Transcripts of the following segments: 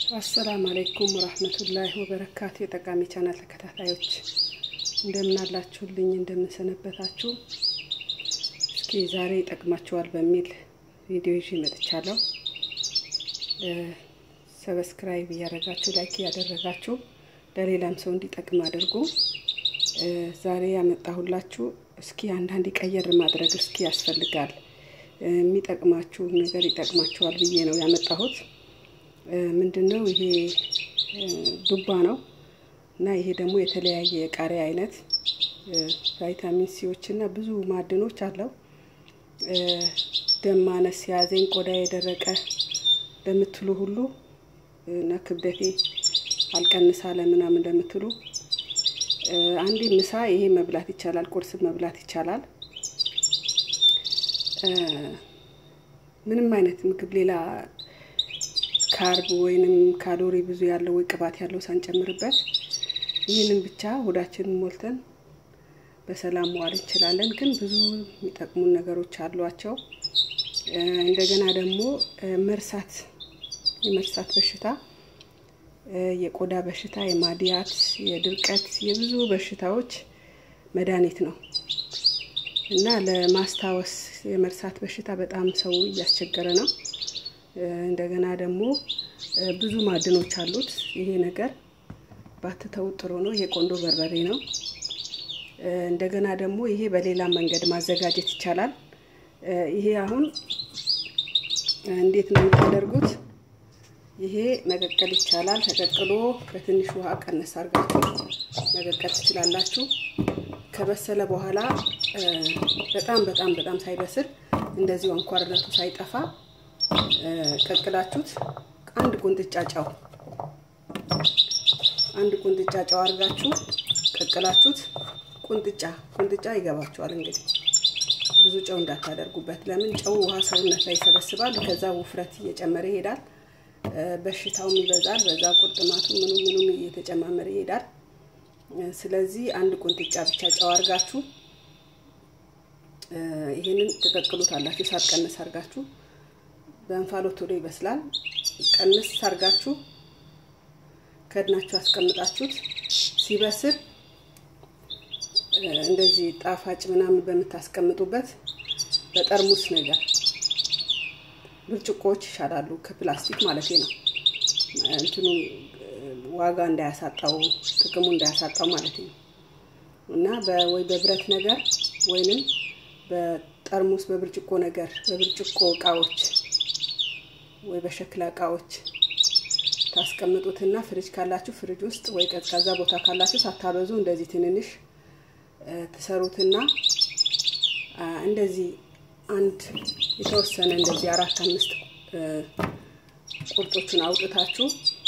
አሰላም አለይኩም ወራህመቱላሂ ወበረካቱ። የጠቃሚ ቻናል ተከታታዮች እንደምን አላችሁልኝ? እንደምን ሰነበታችሁ? እስኪ ዛሬ ይጠቅማችኋል በሚል ቪዲዮ ይዤ መጥቻለሁ። ሰብስክራይብ እያደረጋችሁ ላይክ እያደረጋችሁ ለሌላም ሰው እንዲጠቅም አድርጉ። ዛሬ ያመጣሁላችሁ እስኪ አንዳንድ ቀየር ማድረግ እስኪ ያስፈልጋል የሚጠቅማችሁ ነገር ይጠቅማችኋል ብዬ ነው ያመጣሁት። ምንድን ነው ይሄ ዱባ ነው እና ይሄ ደግሞ የተለያየ የቃሪያ አይነት ቫይታሚን ሲዎች እና ብዙ ማዕድኖች አለው። ደም ማነስ ያዘኝ ቆዳ የደረቀ ለምትሉ ሁሉ እና ክብደቴ አልቀንስ አለ ምናምን ለምትሉ አንዴ ምሳ ይሄ መብላት ይቻላል፣ ቁርስ መብላት ይቻላል። ምንም አይነት ምግብ ሌላ ካርብ ወይንም ካሎሪ ብዙ ያለው ወይ ቅባት ያለው ሳንጨምርበት ይህንን ብቻ ሆዳችንን ሞልተን በሰላም መዋል እንችላለን። ግን ብዙ የሚጠቅሙን ነገሮች አሏቸው። እንደገና ደግሞ መርሳት፣ የመርሳት በሽታ፣ የቆዳ በሽታ፣ የማዲያት፣ የድርቀት፣ የብዙ በሽታዎች መድኃኒት ነው እና ለማስታወስ የመርሳት በሽታ በጣም ሰው እያስቸገረ ነው። እንደገና ደግሞ ብዙ ማዕድኖች አሉት። ይሄ ነገር ባትተው ጥሩ ነው። ይሄ ቆንዶ በርበሬ ነው። እንደገና ደግሞ ይሄ በሌላ መንገድ ማዘጋጀት ይቻላል። ይሄ አሁን እንዴት ነው የምታደርጉት? ይሄ መቀቀል ይቻላል። ተቀቅሎ በትንሽ ውሃ ቀነስ አድርጋችሁ መቀቀል ትችላላችሁ። ከበሰለ በኋላ በጣም በጣም በጣም ሳይበስል እንደዚሁ አንኳርነቱ ሳይጠፋ ቀቅላችሁት አንድ ቁንጥጫ ጨው አንድ ቁንጥጫ ጨው አድርጋችሁ ቀቅላችሁት ቁንጥጫ ቁንጥጫ ይገባችኋል። እንግዲህ ብዙ ጨው እንዳታደርጉበት። ለምን ጨው ውሃ ሰውነት ላይ ይሰበስባል። ከዛ ውፍረት እየጨመረ ይሄዳል፣ በሽታውም ይበዛል። በዛ ቁርጥማቱ ምኑ ምኑም እየተጨማመረ ይሄዳል። ስለዚህ አንድ ቁንጥጫ ብቻ ጨው አድርጋችሁ ይሄንን ትቀቅሉት አላችሁ። እሳት ቀነስ አድርጋችሁ በእንፋሎት ቶሎ ይበስላል። ቀንስ አድርጋችሁ ከድናችሁ አስቀምጣችሁት ሲበስል እንደዚህ ጣፋጭ ምናምን በምታስቀምጡበት በጠርሙስ ነገር ብርጭቆዎች ይሻላሉ፣ ከፕላስቲክ ማለት ነው። እንትኑ ዋጋ እንዳያሳጣው ጥቅሙ እንዳያሳጣው ማለት ነው እና ወይ በብረት ነገር ወይንም በጠርሙስ በብርጭቆ ነገር በብርጭቆ እቃዎች ወይ በሸክላ እቃዎች ታስቀምጡትና ፍሪጅ ካላችሁ ፍሪጅ ውስጥ ወይ ቀዝቃዛ ቦታ ካላችሁ ሳታበዙ እንደዚህ ትንንሽ ትሰሩትና እንደዚህ አንድ የተወሰነ እንደዚህ አራት አምስት ቁርጦቹን አውጥታችሁ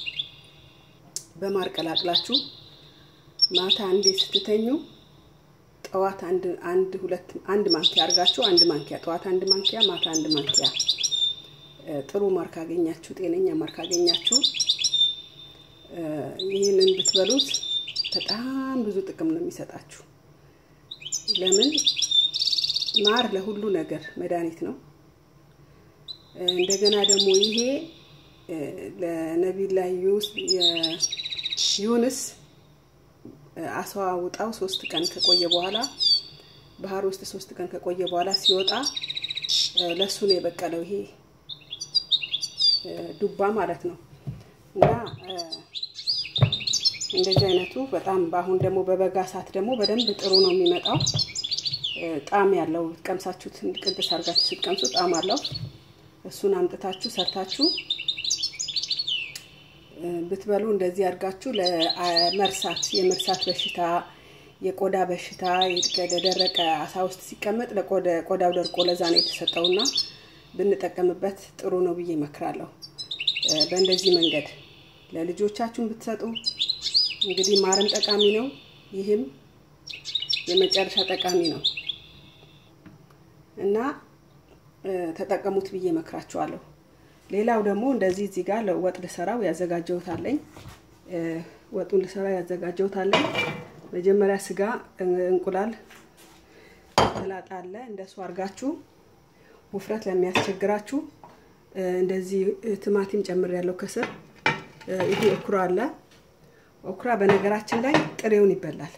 በማር ቀላቅላችሁ ማታ አንዴ ስትተኙ ጠዋት አንድ አንድ ሁለት አንድ ማንኪያ አድርጋችሁ አንድ ማንኪያ ጠዋት አንድ ማንኪያ ማታ አንድ ማንኪያ ጥሩ ማር ካገኛችሁ ጤነኛ ማር ካገኛችሁ ይህንን ብትበሉት በጣም ብዙ ጥቅም ነው የሚሰጣችሁ። ለምን ማር ለሁሉ ነገር መድኃኒት ነው። እንደገና ደግሞ ይሄ ለነቢዩላህ ዩንስ አስዋ ውጣው ሶስት ቀን ከቆየ በኋላ ባህር ውስጥ ሶስት ቀን ከቆየ በኋላ ሲወጣ ለሱ ነው የበቀለው ይሄ ዱባ ማለት ነው። እና እንደዚህ አይነቱ በጣም በአሁን ደግሞ በበጋ ሰዓት ደግሞ በደንብ ጥሩ ነው የሚመጣው። ጣዕም ያለው ቀምሳችሁት ቅድስ አድርጋችሁ ስትቀምሱ ጣዕም አለው። እሱን አምጥታችሁ ሰርታችሁ ብትበሉ እንደዚህ አድርጋችሁ ለመርሳት የመርሳት በሽታ የቆዳ በሽታ የደረቀ አሳ ውስጥ ሲቀመጥ ለቆዳው ደርቆ ለዛ ነው የተሰጠውና ብንጠቀምበት ጥሩ ነው ብዬ እመክራለሁ። በእንደዚህ መንገድ ለልጆቻችሁን ብትሰጡ እንግዲህ ማርም ጠቃሚ ነው፣ ይህም የመጨረሻ ጠቃሚ ነው እና ተጠቀሙት ብዬ እመክራችኋለሁ። ሌላው ደግሞ እንደዚህ እዚህ ጋር ለወጥ ልሰራው ያዘጋጀውታለኝ ወጡን ልሰራው ያዘጋጀውታለኝ። መጀመሪያ ስጋ፣ እንቁላል፣ ሰላጣ አለ እንደሱ አድርጋችሁ ውፍረት ለሚያስቸግራችሁ እንደዚህ ቲማቲም ጨምር ያለው ከስር ይሄ ኦኩራ አለ። ኦኩራ በነገራችን ላይ ጥሬውን ይበላል።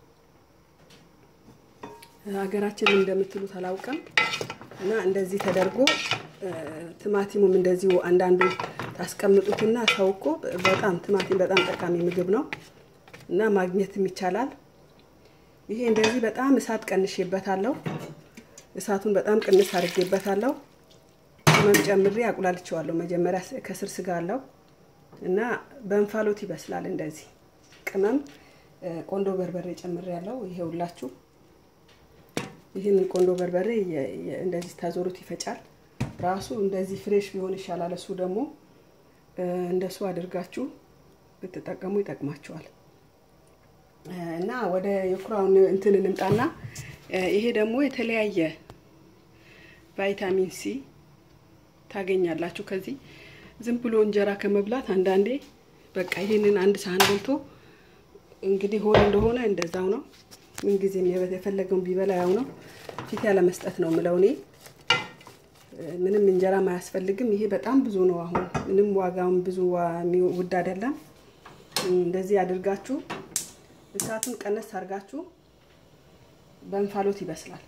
ሀገራችን እንደምትሉት አላውቅም። እና እንደዚህ ተደርጎ ቲማቲሙም እንደዚሁ አንዳንዱ ታስቀምጡትና ሰው እኮ በጣም ቲማቲም በጣም ጠቃሚ ምግብ ነው እና ማግኘትም ይቻላል። ይሄ እንደዚህ በጣም እሳት ቀንሼበታለሁ። እሳቱን በጣም ቅንስ አድርጌበታለሁ። ቅመም ጨምሬ አቁላልቼዋለሁ። መጀመሪያ ከስር ስጋ አለው እና በእንፋሎት ይበስላል። እንደዚህ ቅመም ቆንዶ በርበሬ ጨምሬ ያለው ይሄ ሁላችሁ ይህንን ቆንዶ በርበሬ እንደዚህ ታዞሩት ይፈጫል። ራሱ እንደዚህ ፍሬሽ ቢሆን ይሻላል። እሱ ደግሞ እንደሱ አድርጋችሁ ብትጠቀሙ ይጠቅማችኋል። እና ወደ የኩራውን እንትን እንምጣና ይሄ ደግሞ የተለያየ ቫይታሚን ሲ ታገኛላችሁ ከዚህ ዝም ብሎ እንጀራ ከመብላት አንዳንዴ በቃ ይህንን አንድ ሳህን በልቶ እንግዲህ ሆነ እንደሆነ እንደዛው ነው። ምንጊዜም የፈለገውን ቢበላ ያው ነው። ፊት ያለ መስጠት ነው ምለው እኔ ምንም እንጀራም አያስፈልግም። ይሄ በጣም ብዙ ነው። አሁን ምንም ዋጋውን ብዙ ውድ አይደለም። እንደዚህ አድርጋችሁ እሳቱን ቀነስ አድርጋችሁ በእንፋሎት ይበስላል።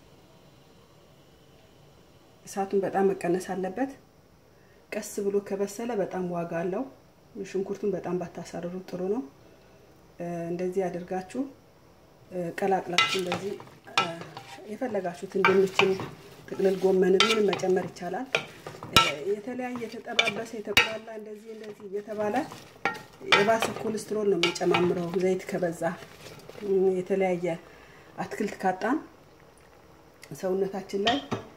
እሳቱን በጣም መቀነስ አለበት። ቀስ ብሎ ከበሰለ በጣም ዋጋ አለው። ሽንኩርቱን በጣም ባታሳርሩት ጥሩ ነው። እንደዚህ አድርጋችሁ ቀላቅላችሁ እንደዚህ የፈለጋችሁትን ድንችን፣ ጥቅልል ጎመንን ምንም መጨመር ይቻላል። የተለያየ የተጠባበሰ የተቆላላ እንደዚህ እንደዚህ እየተባለ የባሰ ኮሌስትሮል ነው የሚጨማምረው። ዘይት ከበዛ የተለያየ አትክልት ካጣን ሰውነታችን ላይ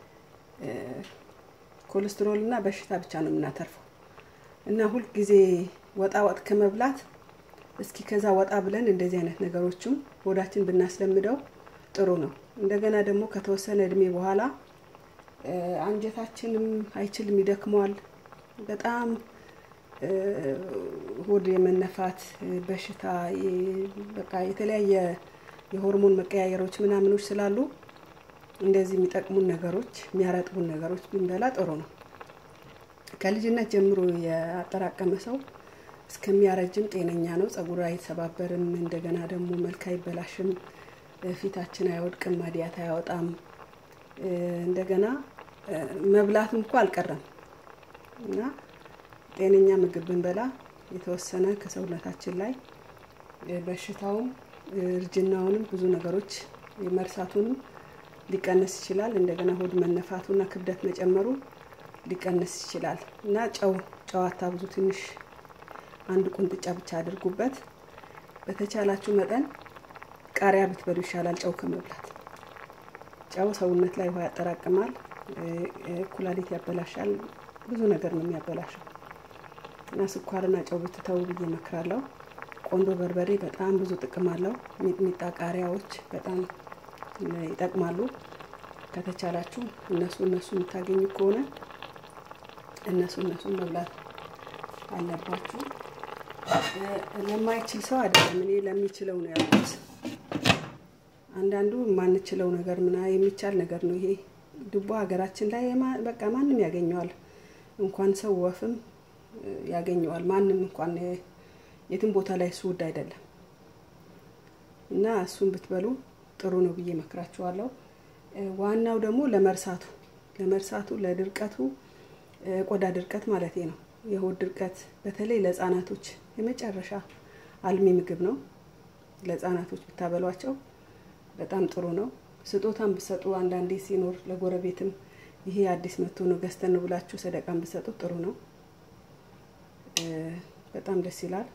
ኮሌስትሮል እና በሽታ ብቻ ነው የምናተርፈው እና ሁልጊዜ ወጣ ወጥ ከመብላት እስኪ ከዛ ወጣ ብለን እንደዚህ አይነት ነገሮችም ሆዳችን ብናስለምደው ጥሩ ነው። እንደገና ደግሞ ከተወሰነ እድሜ በኋላ አንጀታችንም አይችልም፣ ይደክመዋል። በጣም ሆድ የመነፋት በሽታ በቃ የተለያየ የሆርሞን መቀያየሮች ምናምኖች ስላሉ እንደዚህ የሚጠቅሙን ነገሮች የሚያረጥቡን ነገሮች ብንበላ ጥሩ ነው። ከልጅነት ጀምሮ ያጠራቀመ ሰው እስከሚያረጅም ጤነኛ ነው። ጸጉር አይሰባበርም። እንደገና ደግሞ መልክ አይበላሽም። ፊታችን አይወድቅም። ማዲያት አያወጣም። እንደገና መብላትም እኮ አልቀረም እና ጤነኛ ምግብ ብንበላ የተወሰነ ከሰውነታችን ላይ በሽታውም እርጅናውንም ብዙ ነገሮች መርሳቱንም ሊቀንስ ይችላል። እንደገና ሆድ መነፋቱና ክብደት መጨመሩ ሊቀንስ ይችላል እና ጨው ጨዋታ ብዙ ትንሽ አንድ ቁንጥጫ ብቻ አድርጉበት። በተቻላችሁ መጠን ቃሪያ ብትበሉ ይሻላል ጨው ከመብላት። ጨው ሰውነት ላይ ውሃ ያጠራቅማል፣ ኩላሊት ያበላሻል፣ ብዙ ነገር ነው የሚያበላሸው እና ስኳርና ጨው ብትተው ብዬ እመክራለሁ። ቆንዶ በርበሬ በጣም ብዙ ጥቅም አለው። ሚጥሚጣ፣ ቃሪያዎች በጣም ይጠቅማሉ። ከተቻላችሁ እነሱ እነሱ የምታገኙ ከሆነ እነሱ እነሱን መብላት አለባችሁ። ለማይችል ሰው አይደለም፣ እኔ ለሚችለው ነው ያልኩት። አንዳንዱ የማንችለው ነገር ምና የሚቻል ነገር ነው ይሄ ዱባ ሀገራችን ላይ በቃ ማንም ያገኘዋል። እንኳን ሰው ወፍም ያገኘዋል። ማንም እንኳን የትም ቦታ ላይ እሱ ውድ አይደለም እና እሱን ብትበሉ ጥሩ ነው ብዬ መክራችኋለሁ። ዋናው ደግሞ ለመርሳቱ ለመርሳቱ ለድርቀቱ ቆዳ ድርቀት ማለት ነው። የሆድ ድርቀት በተለይ ለህፃናቶች የመጨረሻ አልሚ ምግብ ነው። ለህፃናቶች ብታበሏቸው በጣም ጥሩ ነው። ስጦታን ብሰጡ አንዳንዴ ሲኖር ለጎረቤትም ይሄ አዲስ መጥቶ ነው ገዝተን ነው ብላችሁ ሰደቃን ብሰጡ ጥሩ ነው። በጣም ደስ ይላል።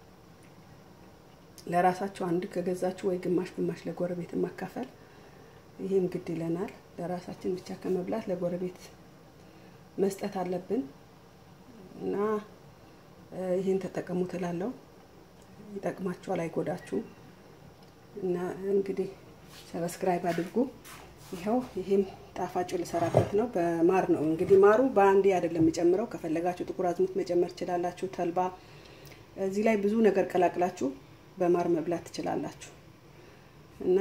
ለራሳችሁ አንድ ከገዛችሁ ወይ ግማሽ ግማሽ ለጎረቤት ማካፈል ይሄም ግድ ይለናል። ለራሳችን ብቻ ከመብላት ለጎረቤት መስጠት አለብን እና ይህን ተጠቀሙ ትላለው። ይጠቅማችኋል፣ አይጎዳችሁም። እና እንግዲህ ሰብስክራይብ አድርጉ። ይኸው ይሄም ጣፋጭ ልሰራበት ነው። በማር ነው እንግዲህ ማሩ በአንዴ አይደለም የምጨምረው። ከፈለጋችሁ ጥቁር አዝሙድ መጨመር ትችላላችሁ። ተልባ፣ እዚህ ላይ ብዙ ነገር ቀላቅላችሁ በማር መብላት ትችላላችሁ። እና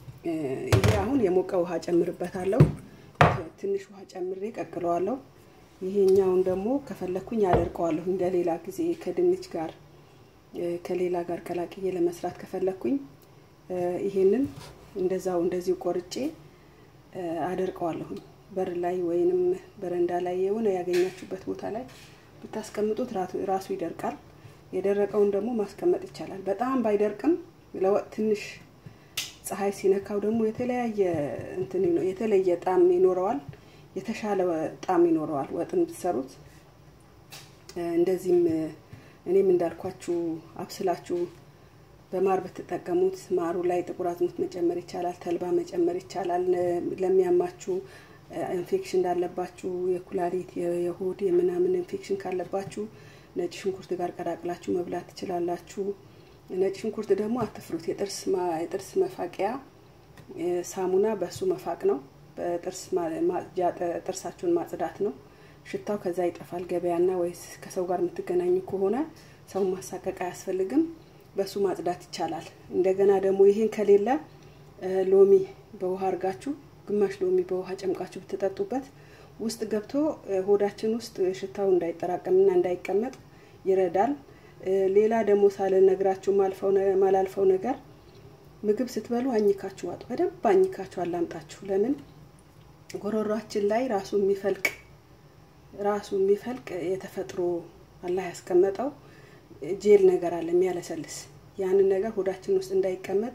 ይሄ አሁን የሞቀ ውሃ ጨምርበታለሁ። ትንሽ ውሃ ጨምሬ ቀቅለዋለሁ። ይሄኛውን ደግሞ ከፈለኩኝ አደርቀዋለሁ እንደ ሌላ ጊዜ ከድንች ጋር ከሌላ ጋር ቀላቅዬ ለመስራት ከፈለኩኝ ይሄንን እንደዛው እንደዚሁ ቆርጬ አደርቀዋለሁኝ። በር ላይ ወይንም በረንዳ ላይ የሆነ ያገኛችሁበት ቦታ ላይ ብታስቀምጡት ራሱ ይደርቃል። የደረቀውን ደግሞ ማስቀመጥ ይቻላል። በጣም ባይደርቅም ለወጥ ትንሽ ፀሐይ ሲነካው ደግሞ የተለያየ እንትን የተለየ ጣዕም ይኖረዋል። የተሻለ ጣዕም ይኖረዋል ወጥን ብትሰሩት። እንደዚህም እኔም እንዳልኳችሁ አብስላችሁ በማር ብትጠቀሙት ማሩ ላይ ጥቁር አዝሙድ መጨመር ይቻላል። ተልባ መጨመር ይቻላል። ለሚያማችሁ ኢንፌክሽን እንዳለባችሁ የኩላሊት፣ የሆድ፣ የምናምን ኢንፌክሽን ካለባችሁ ነጭ ሽንኩርት ጋር ቀላቅላችሁ መብላት ትችላላችሁ። ነጭ ሽንኩርት ደግሞ አትፍሩት። የጥርስ የጥርስ መፋቂያ ሳሙና በሱ መፋቅ ነው። በጥርስ ማጽጃ ጥርሳችሁን ማጽዳት ነው። ሽታው ከዛ ይጠፋል። ገበያና ወይስ ከሰው ጋር የምትገናኙ ከሆነ ሰው ማሳቀቅ አያስፈልግም። በሱ ማጽዳት ይቻላል። እንደገና ደግሞ ይሄን ከሌለ ሎሚ በውሃ አርጋችሁ ግማሽ ሎሚ በውሃ ጨምቃችሁ ብትጠጡበት ውስጥ ገብቶ ሆዳችን ውስጥ ሽታው እንዳይጠራቀምና እንዳይቀመጥ ይረዳል። ሌላ ደግሞ ሳልነግራችሁ ማላልፈው ነገር ምግብ ስትበሉ አኝካችሁ ዋጡ። በደንብ አኝካችሁ አላምጣችሁ። ለምን ጎሮሯችን ላይ ራሱ የሚፈልቅ ራሱ የሚፈልቅ የተፈጥሮ አላህ ያስቀመጠው ጄል ነገር አለ የሚያለሰልስ። ያንን ነገር ሆዳችን ውስጥ እንዳይቀመጥ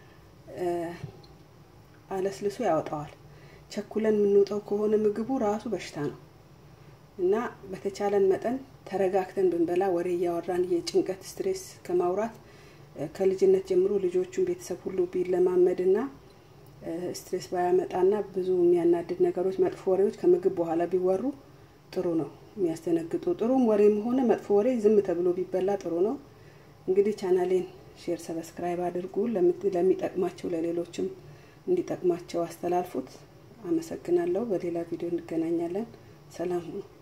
አለስልሶ ያወጣዋል። ቸኩለን የምንውጠው ከሆነ ምግቡ ራሱ በሽታ ነው እና በተቻለን መጠን ተረጋግተን ብንበላ ወሬ እያወራን የጭንቀት ስትሬስ ከማውራት ከልጅነት ጀምሮ ልጆቹን ቤተሰብ ሁሉ ቢለማመድና ስትሬስ ባያመጣና ብዙ የሚያናድድ ነገሮች፣ መጥፎ ወሬዎች ከምግብ በኋላ ቢወሩ ጥሩ ነው። የሚያስደነግጡ ጥሩም ወሬም ሆነ መጥፎ ወሬ ዝም ተብሎ ቢበላ ጥሩ ነው። እንግዲህ ቻናሌን ሼር፣ ሰብስክራይብ አድርጉ። ለሚጠቅማቸው ለሌሎችም እንዲጠቅማቸው አስተላልፉት። አመሰግናለሁ። በሌላ ቪዲዮ እንገናኛለን። ሰላም ሁኑ።